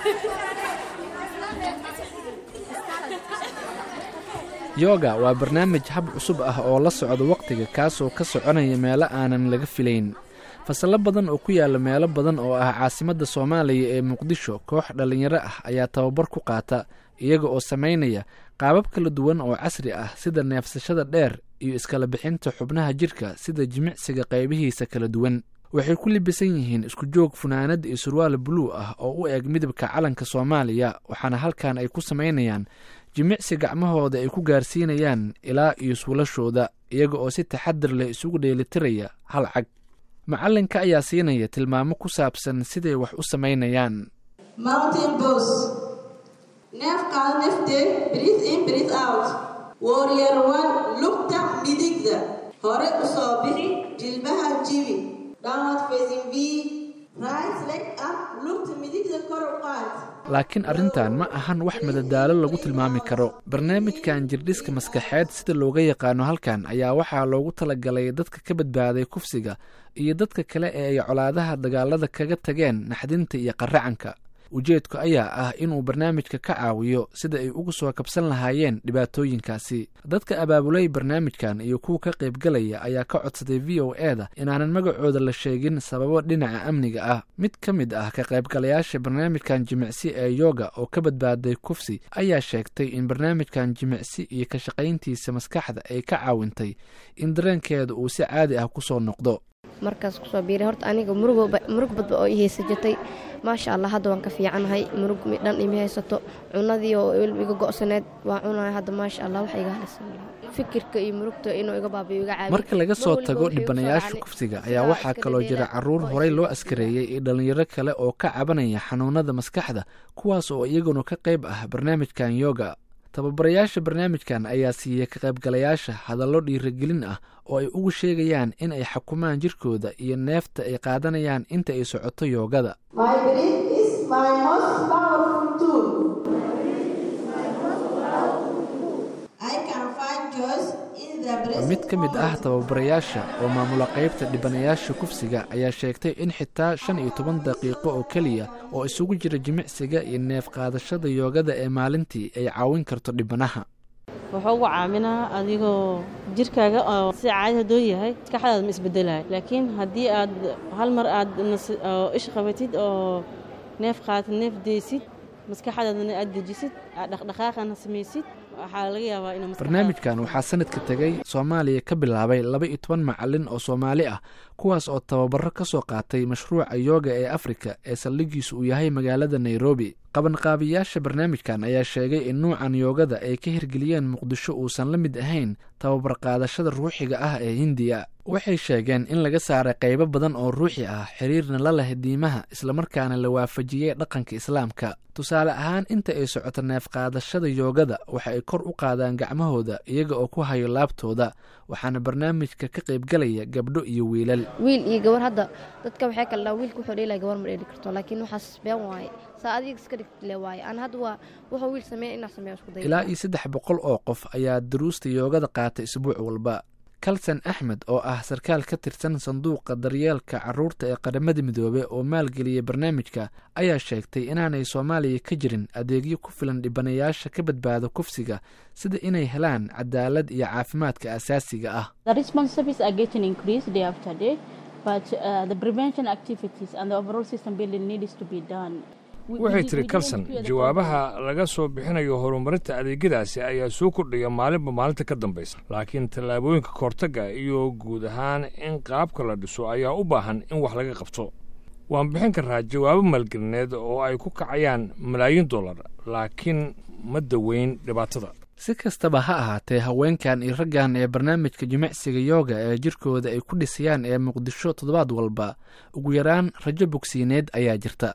yoga waa barnaamij hab cusub ah oo la socda wakhtiga kaasoo ka soconaya meelo aanan laga filayn fasallo badan oo ku yaalla meelo badan oo ah caasimadda soomaaliya ee muqdisho koox dhallinyaro ah ayaa tababar ku qaata iyaga oo samaynaya qaabab kala duwan oo casri ah sida neefsashada dheer iyo iskala bixinta xubnaha jidhka sida jimicsiga qaybihiisa kala duwan waxay ku libisan yihiin isku joog funaanad iyo surwaal buluu ah oo u eg midabka calanka soomaaliya waxaana halkan ay ku samaynayaan jimicsi gacmahooda ay ku gaarsiinayaan ilaa iyo suulashooda iyaga oo si taxadir leh isugu dheelitiraya hal cag macallinka ayaa siinaya tilmaamo ku saabsan siday wax u samaynayaan mountain bos neef qaad neftee breath in breath out warrior one lugta midigda hore u soo bixi jilbaha jibi downward facing v right leg up lugta midigda kor u qaad laakiin arrintan ma ahan wax madadaalo lagu tilmaami karo barnaamijkan jirdhiska maskaxeed sida looga yaqaano halkan ayaa waxaa loogu talagalay dadka ka badbaaday kufsiga iyo dadka kale ee ay colaadaha dagaalada kaga tageen naxdinta iyo qaracanka ujeedku ayaa ah inuu barnaamijka ka caawiyo sida ay uga soo kabsan lahaayeen dhibaatooyinkaasi dadka abaabulay barnaamijkan iyo kuwa ka qaybgalaya ayaa ka codsaday v o e da inaanan magacooda la sheegin sababo dhinaca amniga ah mid ka mid ah ka qaybgalayaasha barnaamijkan jimicsi ee yoga oo ka badbaaday kufsi ayaa sheegtay in barnaamijkan jimicsi iyo ka shaqayntiisa maskaxda ay ka caawintay in dareenkeeda uu si caadi ah kusoo noqdo markaas kusoo biiray horta aniga murug badba oo i haysa jirtay maasha allah hadda waan ka fiicanahay murug dhan imi haysato cunadii oo iga go'saneed waan cunaya hadda maasha allah wax iga halaysan fikirka iyo murugta inuu iga baabiyo iga caabiyo marka laga soo tago dhibanayaasha kufsiga ayaa waxaa kaloo jira caruur horey loo askareeyey iyo dhallinyaro kale oo ka cabanaya xanuunada maskaxda kuwaas oo iyaguna ka qayb ah barnaamijkan yoga tababarayaasha barnaamijkan ayaa siiyey ka qaybgalayaasha hadallo dhiirigelin ah oo ay ugu sheegayaan in ay xukumaan jirkooda iyo neefta ay qaadanayaan inta ay socoto yoogada mid ka mid ah tababarayaasha oo maamula qaybta dhibanayaasha kufsiga ayaa sheegtay in xitaa shan iyo toban daqiiqo oo keliya oo isugu jira jimicsiga iyo neef qaadashada yoogada ee maalintii ay caawin karto dhibanaha wuxuu ugu caaminaa adigoo jirkaaga oo si caadi hadduu yahay maskaxdaada ma isbedelayo laakiin haddii aad hal mar aad ish qabatid oo neef qaatid neef deysid maskaxdaadana aad dejisid aad dhaqdhaqaaqana samaysid waxaa laga yaabaa inuu barnaamijkan waxaa sanadka tegay soomaaliya ka bilaabay laba iyo toban macalin oo soomaali ah kuwaas oo tababaro ka soo qaatay mashruuca yooga ee afrika ee saldhigiisu uu yahay magaalada nairobi qabanqaabiyaasha barnaamijkan ayaa sheegay in nuucan yoogada ay ka hirgeliyeen muqdisho uusan la mid ahayn tababar qaadashada ruuxiga ah ee hindiya waxay sheegeen in laga saaray qaybo badan oo ruuxi ah xiriirna la leh diimaha islamarkaana la waafajiyey dhaqanka islaamka tusaale ahaan inta ay socoto neef qaadashada yoogada waxa ay kor u qaadaan gacmahooda iyaga oo ku hayo laabtooda waxaana barnaamijka ka qaybgalaya gabdho iyo wiilal wiil iyo gabar hadda dadka waxay kala dhaha wiilka wuxuu dheelaya gabar ma dheeli karto laakiin waxaas been waaye saa adiga iska dhigtile waaye aan hadda waa wuxuu wiil sameeya inaa sameeya isku day ilaa iyo saddex boqol oo qof ayaa duruusta yoogada qaata isbuuc walba kalsan axmed oo ah sarkaal ka tirsan sanduuqa daryeelka caruurta ee qaramada midoobe oo maalgeliyay barnaamijka ayaa sheegtay inaanay soomaaliya ka jirin adeegyo ku filan dhibanayaasha ka badbaada kufsiga sida inay helaan cadaalad iyo caafimaadka asaasiga ah waxay tiri kalson jawaabaha laga soo bixinayo horumarinta adeegyadaasi ayaa soo kordhaya maalinba maalinta ka dambaysa laakiin tallaabooyinka kahortagga iyo guud ahaan in qaabka la dhiso ayaa u baahan in wax laga qabto waan bixin karnaa jawaabo maalgelineed oo ay ku kacayaan malaayiin dollar laakiin ma daweyn dhibaatada si kastaba ha ahaatee haweenkan iyo raggan ee barnaamijka jimicsiga yooga ee jirkooda ay ku dhisayaan ee muqdisho toddobaad walba ugu yaraan rajo bogsiineed ayaa jirta